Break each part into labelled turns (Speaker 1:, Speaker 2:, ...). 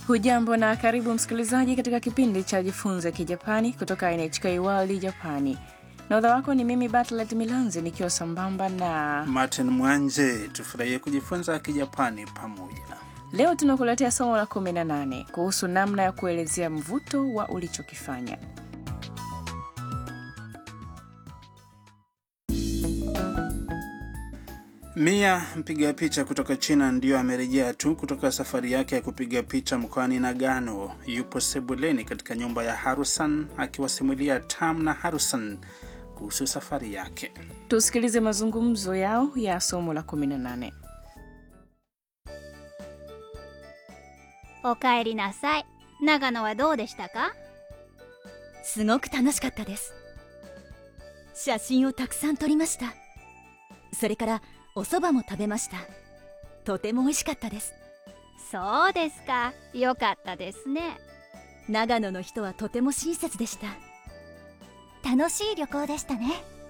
Speaker 1: Hujambo na karibu msikilizaji katika kipindi cha Jifunze Kijapani kutoka NHK World Japani. Nahodha wako ni mimi Bartlet Milanzi nikiwa sambamba na
Speaker 2: Martin Mwanje. Tufurahie kujifunza Kijapani pamoja.
Speaker 1: leo tunakuletea somo la 18 kuhusu namna ya kuelezea mvuto wa ulichokifanya.
Speaker 2: Mia mpiga picha kutoka China ndiyo amerejea tu kutoka safari yake ya kupiga picha mkoani Nagano. Yupo sebuleni katika nyumba ya Harusan akiwasimulia Tam na Harusan kuhusu safari yake.
Speaker 1: Tusikilize mazungumzo yao ya somo la 18.
Speaker 3: おかえりなさい長野はどうでしたか
Speaker 4: すごく楽しかったです写真をたくさん撮りましたそれからお蕎麦も食べましたとても美味しかったです
Speaker 3: そうですかよかったですね
Speaker 4: 長野の人はとても親切でした
Speaker 3: 楽しい旅行でしたね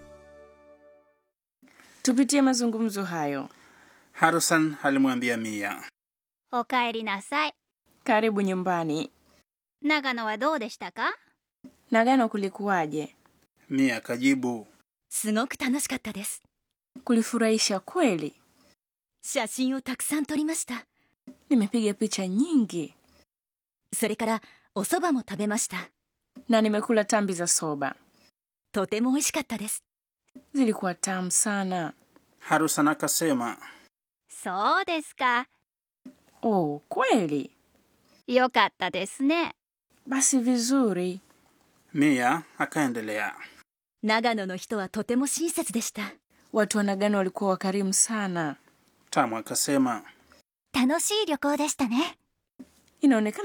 Speaker 1: Tupitie mazungumzo hayo.
Speaker 2: Harusan alimwambia Mia,
Speaker 3: おかえりなさい
Speaker 1: Karibu nyumbani.
Speaker 3: 長野はどうでしたか
Speaker 1: Nagano kulikuwaje?
Speaker 2: Mia akajibu,
Speaker 4: すごく楽しかったです
Speaker 1: Kulifurahisha kweli.
Speaker 4: 写真をたくさん撮りました
Speaker 1: Nimepiga picha nyingi
Speaker 4: それからお蕎麦も食べました
Speaker 1: na nimekula tambi za soba,
Speaker 4: とても美味しかったです
Speaker 1: zilikuwa tamu sana.
Speaker 2: Harusan akasema,
Speaker 3: そうですか
Speaker 1: Oh, kweli?
Speaker 3: よかったですね
Speaker 1: Basi vizuri.
Speaker 2: Mia akaendelea,
Speaker 4: 長野の人はとても親切でした
Speaker 1: Watu wa Nagano walikuwa wakarimu sana.
Speaker 2: Tamu akasema,
Speaker 3: 楽しい旅行でしたね
Speaker 1: Inaonekana